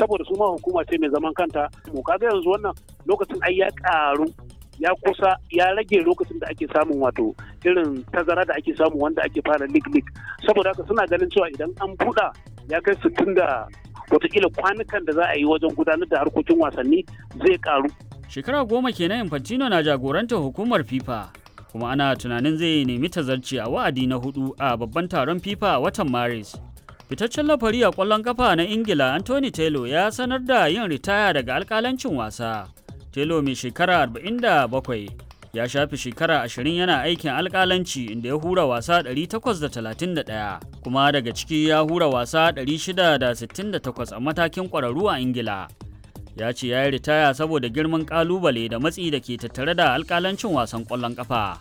saboda su ma hukuma ce mai zaman kanta mu kaga yanzu wannan lokacin ai ya karu ya kusa ya rage lokacin da ake samun wato irin tazara da ake samu wanda ake fara lig lig saboda haka suna ganin cewa idan an buɗa ya kai sittin da watakila kwanukan da za a yi wajen gudanar da harkokin wasanni zai karu Shekara goma kenan Infantino na jagorantar hukumar FIFA kuma ana tunanin zai nemi tazarci a wa'adi na hudu a babban taron FIFA a watan Maris. Fitaccen lafari a ƙwallon kafa na Ingila Anthony Taylor ya sanar da yin ritaya daga alƙalancin wasa. Taylor mai shekara 47 ya shafi shekara 20 yana aikin alƙalanci inda ya hura wasa 831 kuma daga ciki ya hura wasa 668 a matakin ƙwararru a Ingila. ya ce ya yi ritaya saboda girman kalubale da matsi da ke tattare da alkalancin wasan kwallon kafa.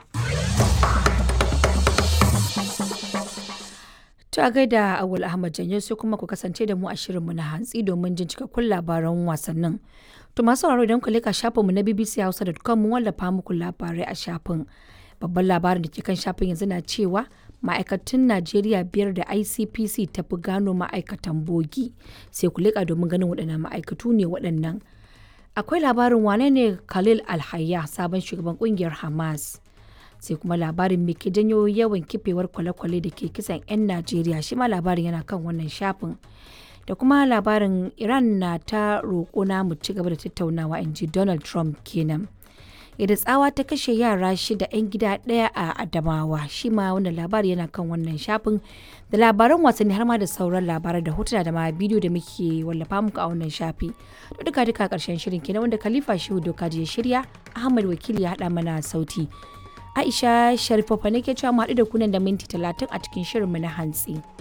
Ta gaida Awul Ahmad Janyo sai kuma ku kasance da mu a shirinmu na hantsi domin jin cikakkun labaran wasannin. To masu sauraro idan ku leka shafinmu na bbchausa.com mun wallafa muku labarai a shafin. Babban labarin da ke kan shafin yanzu na cewa ma'aikatan Najeriya biyar da ICPC ta fi gano ma'aikatan bogi. Sai ku leka domin ganin waɗannan ma'aikatu ne waɗannan. Akwai labarin wane ne Khalil Alhayya sabon shugaban ƙungiyar Hamas. Sai kuma labarin me ke janyo yawan kifewar kwale-kwale da ke kisan 'yan Najeriya shi ma labarin yana kan wannan shafin. Da kuma labarin Iran na ta roƙo na mu ci gaba da tattaunawa in ji Donald Trump kenan. yadda tsawa ta kashe yara shida 'yan gida ɗaya a adamawa shi ma wannan labari yana kan wannan shafin da labaran wasanni har ma da sauran labaran da hotuna da ma bidiyo da muke wallafa muku a wannan shafi to duka duka karshen shirin kenan wanda khalifa shehu doka ya shirya ahmad wakili ya haɗa mana sauti aisha sharifofa ne ke cewa mu haɗu da kunan da minti talatin a cikin shirinmu na hantsi.